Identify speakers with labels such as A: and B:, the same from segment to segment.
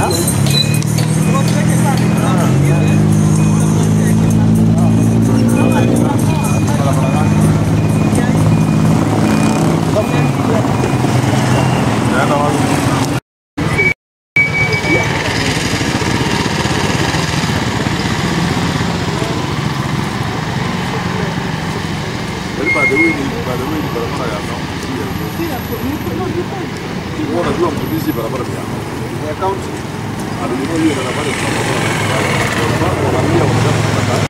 A: Unajua mtumishi barabara ya ya kaunti alinunua hiyo barabara ya barabara wanaambia wanataka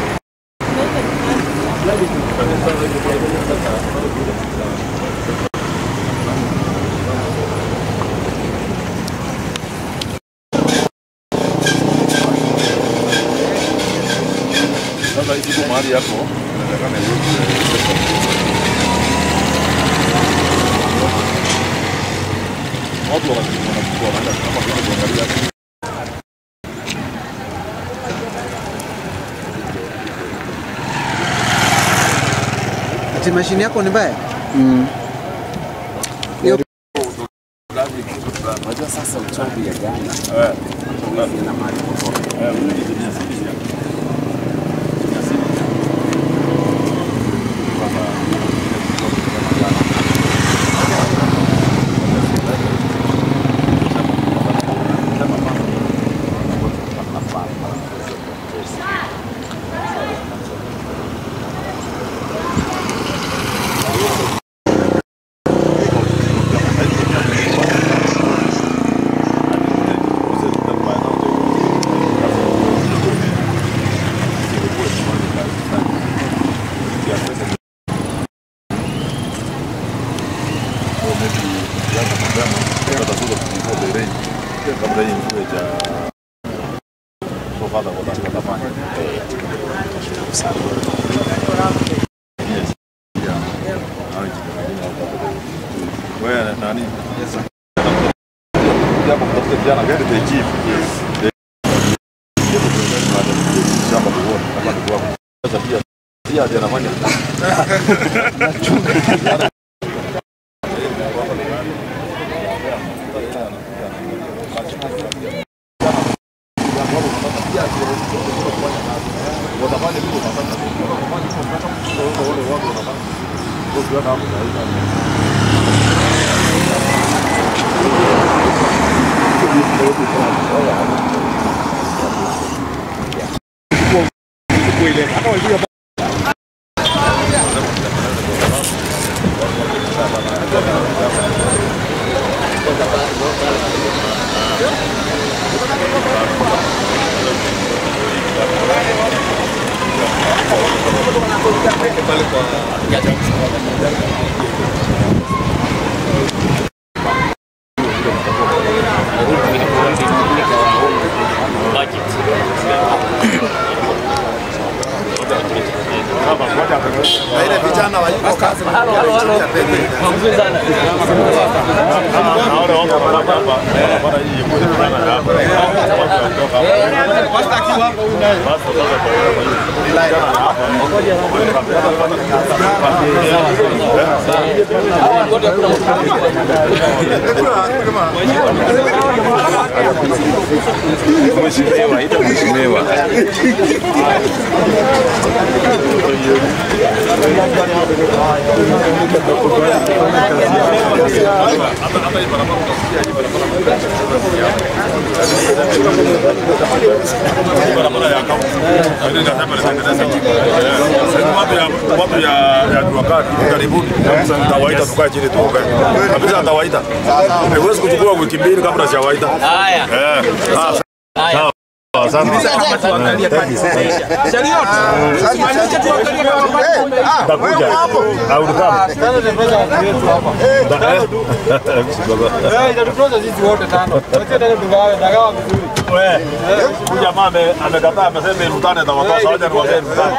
A: Sasa hizi kwa mahali hapo inatakana watu wanachukua wanaenda kama vile kuangalia
B: Ati mashine yako ni mbaya?
C: Unajua sasa uchovu ya gari ina mahali popote.
A: Wewe nani? Jambo kutafuta vijana gari the chief. Shamba kuona kama ni kwako. Sasa pia pia ndio anafanya.
C: Mheshimiwa, ita mheshimiwa.
A: barabara ya kaunti. Lakini nasema nitengeneze sasa watu ya watu ya ya Juakati karibuni. Nitawaita tukae chini tuongee. Kabisa nitawaita. Haiwezi kuchukua wiki mbili kabla sijawaita. Haya. Eh. Ah, sawa. Asante. Nitakuja. Au nikama. Wewe, huyu jamaa ame- amekataa amesema mtane na watoa sawaja ni wazee mtane.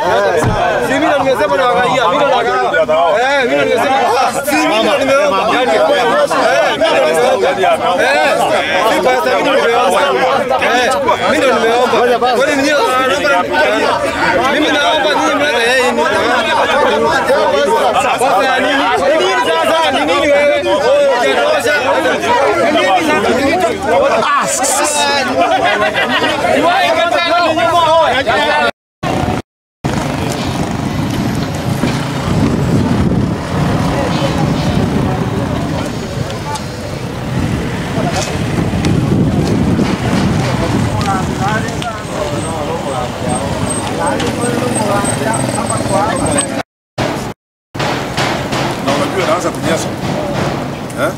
D: Mimi naomba nyinyi mlete yeye ni. Sasa ya nini? Ni nini sasa? Ni nini wewe? Hujatosha. Ni nini sasa?
A: na unajua inaanza kunyesha eh?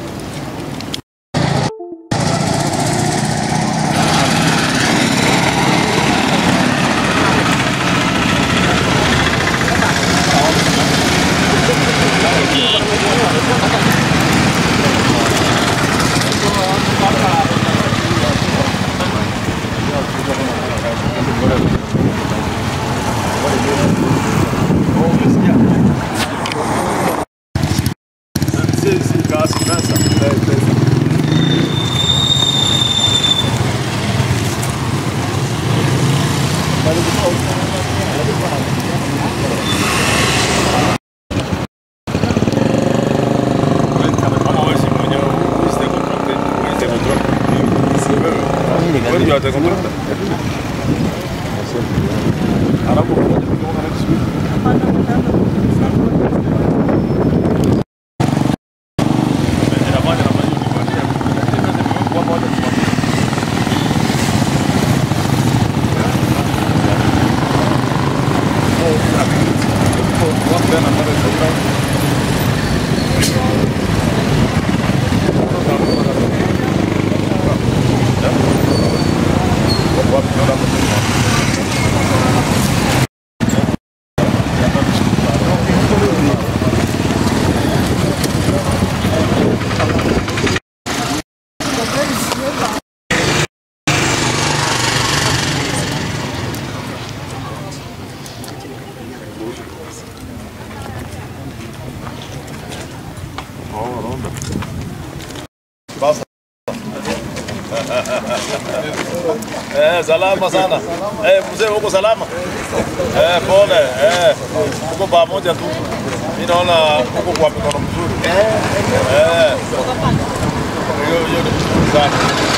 A: Si, si, casi, pesa, pesa. Kama wewe si mwenyewe, usite contracted, usite contracted. Wewe ndio ata contracted. Alafu kwa kwa next week. Inafanya na maji ukipatia. Kwa moja kwa Basta. Eh, salama sana. Eh, mzee uko salama? Eh, pole. Eh, uko pamoja tu. Mimi naona uko kwa mikono mzuri. Eh. Hiyo hiyo ni mzuri sana.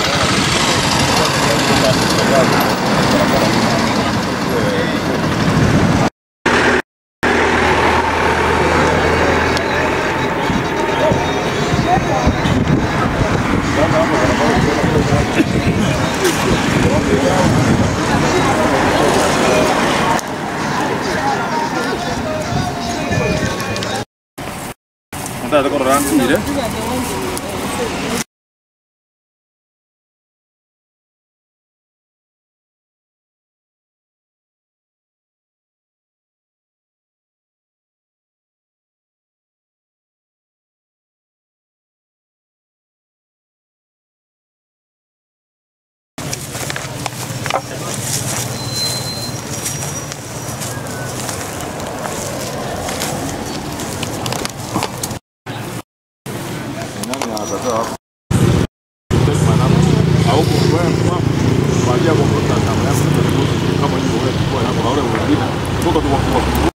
A: Nataka kwa rangi ile. Kama hivyo wewe kwa hapo na wale wengine. Toka tu kwa